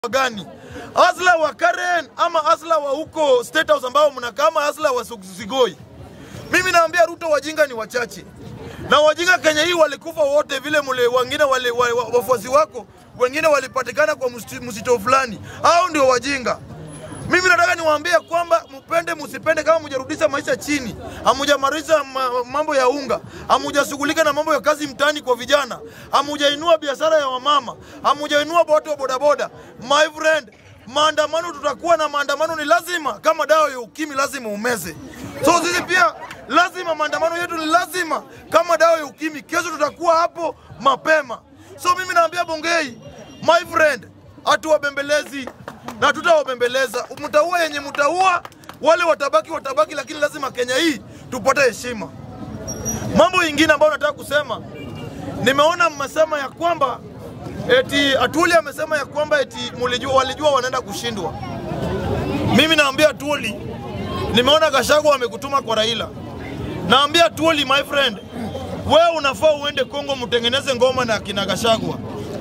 gani? Asla wa Karen ama asla wa huko State House ambao mnakaa ama asla wa Sigoi? Mimi naambia Ruto, wajinga ni wachache na wajinga Kenya hii walikufa wote vile mule, wengine wale wa- wa- wafuasi wako wengine walipatikana kwa msito- msito fulani, hao ndio wajinga. Mimi nataka niwaambie kwamba mpende msipende, kama mjarudisha maisha chini, hamujamarisha ma, mambo ya unga, hamujashughulika na mambo ya kazi mtaani kwa vijana, hamujainua biashara ya wamama, hamujainua watu wa bodaboda, my friend, maandamano tutakuwa na maandamano, ni lazima. Kama dawa ya ukimwi lazima umeze, so sisi pia lazima maandamano yetu ni lazima kama dawa ya ukimwi. Kesho tutakuwa hapo mapema, so mimi naambia Bongei, my friend, hatuwabembelezi na tutawabembeleza. Mtaua yenye mtaua, wale watabaki watabaki, lakini lazima Kenya hii tupate heshima. Mambo ingine ambayo nataka kusema, nimeona mmesema ya kwamba eti Atuli amesema ya kwamba eti mulijua, walijua wanaenda kushindwa. Mimi naambia Atuli, nimeona Gachagua amekutuma kwa Raila. Naambia Atuli, my friend, wewe unafaa uende Kongo mtengeneze ngoma na kina Gachagua.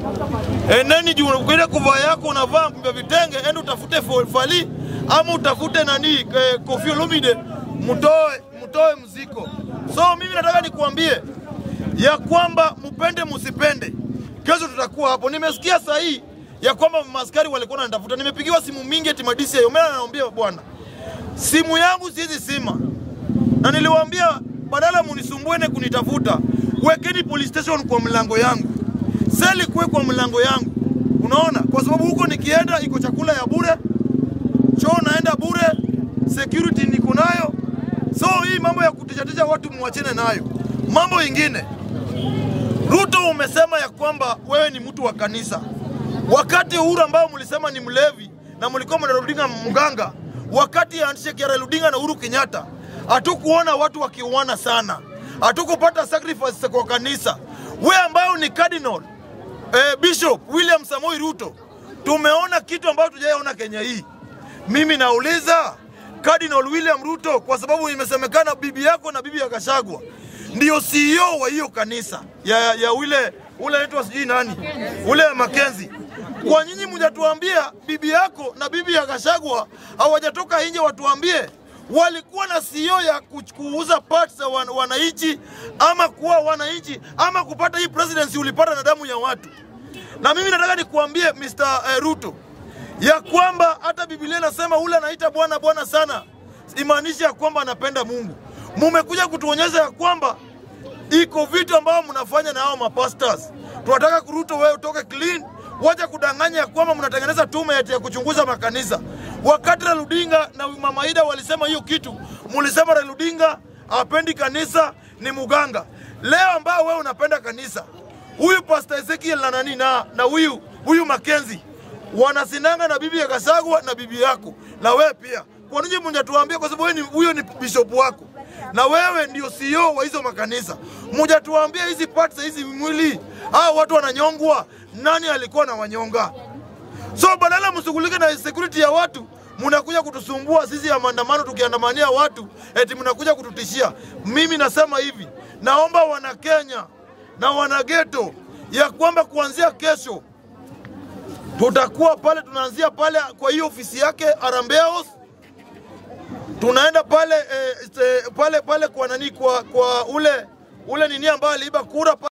Eneni juu ukile kuvaa yako unavaa vya vitenge, ende utafute fo- fali ama utafute nani eh, Koffi Olomide mtoe mtoe mziko. So mimi nataka nikuambie ya kwamba mpende msipende, kesho tutakuwa hapo. Nimesikia saa hii ya kwamba maskari walikuwa wananitafuta, nimepigiwa simu mingi eti madisi hayo. Mimi naambia bwana, simu yangu siwezi sima, na niliwaambia badala munisumbuene kunitafuta, wekeni police station kwa mlango yangu seli kuwe kwa mlango yangu, unaona, kwa sababu huko nikienda iko chakula ya bure, choo naenda bure, security niko nayo. So hii mambo ya kutishatisha watu muachene nayo. Mambo ingine, Ruto umesema ya kwamba wewe ni mtu wa kanisa, wakati Uhuru ambao mlisema ni mlevi na mlikuwa mnarudinga mganga, wakati ya handshake ya Raila Odinga na Uhuru Kenyatta, hatukuona watu wakiuana sana, hatukupata sacrifice kwa kanisa. We ambao ni cardinal eh, Bishop William Samoei Ruto, tumeona kitu ambacho tujaona Kenya hii. Mimi nauliza Cardinal William Ruto, kwa sababu imesemekana bibi yako na bibi ya Gachagua ndio CEO wa hiyo kanisa ya, ya ule ule anaitwa sijui nani ule Makenzi. Kwa nyinyi mjatuambia bibi yako na bibi ya Gachagua hawajatoka nje, watuambie walikuwa na CEO ya kuch- kuuza parts za wan, wananchi ama kuwa wananchi ama kupata hii presidency ulipata na damu ya watu. Na mimi nataka nikuambie Mr. eh, Ruto ya kwamba hata Biblia inasema ule anaita Bwana Bwana sana, imaanishi ya kwamba anapenda Mungu. Mumekuja kutuonyesha ya kwamba iko vitu ambavyo mnafanya na hao mapastors. Tunataka kuruto wewe utoke clean, wacha kudanganya ya kwamba mnatengeneza tume eti ya kuchunguza makanisa. Wakati Raila Odinga na Mama Ida walisema hiyo kitu, mulisema Raila Odinga hapendi kanisa, ni muganga. Leo ambao wewe unapenda kanisa, huyu Pastor Ezekiel na nani na na huyu huyu Makenzi wanasinanga na bibi ya Gachagua na bibi yako na wewe pia. Kwa nini mnatuambia? Kwa sababu wewe ni huyo ni bishop wako na wewe ndio CEO wa hizo makanisa. Mjatuambia hizi parts hizi mwili hao watu wananyongwa, nani alikuwa na wanyonga? So badala mshughulike na security ya watu, mnakuja kutusumbua sisi ya maandamano, tukiandamania watu eti mnakuja kututishia. Mimi nasema hivi, naomba wana Kenya na wana geto ya kwamba kuanzia kesho tutakuwa pale, tunaanzia pale kwa hiyo ofisi yake Harambee House tunaenda pale eh, eh, pale pale kwa nani kwa, kwa ule ule nini ambaye aliiba kura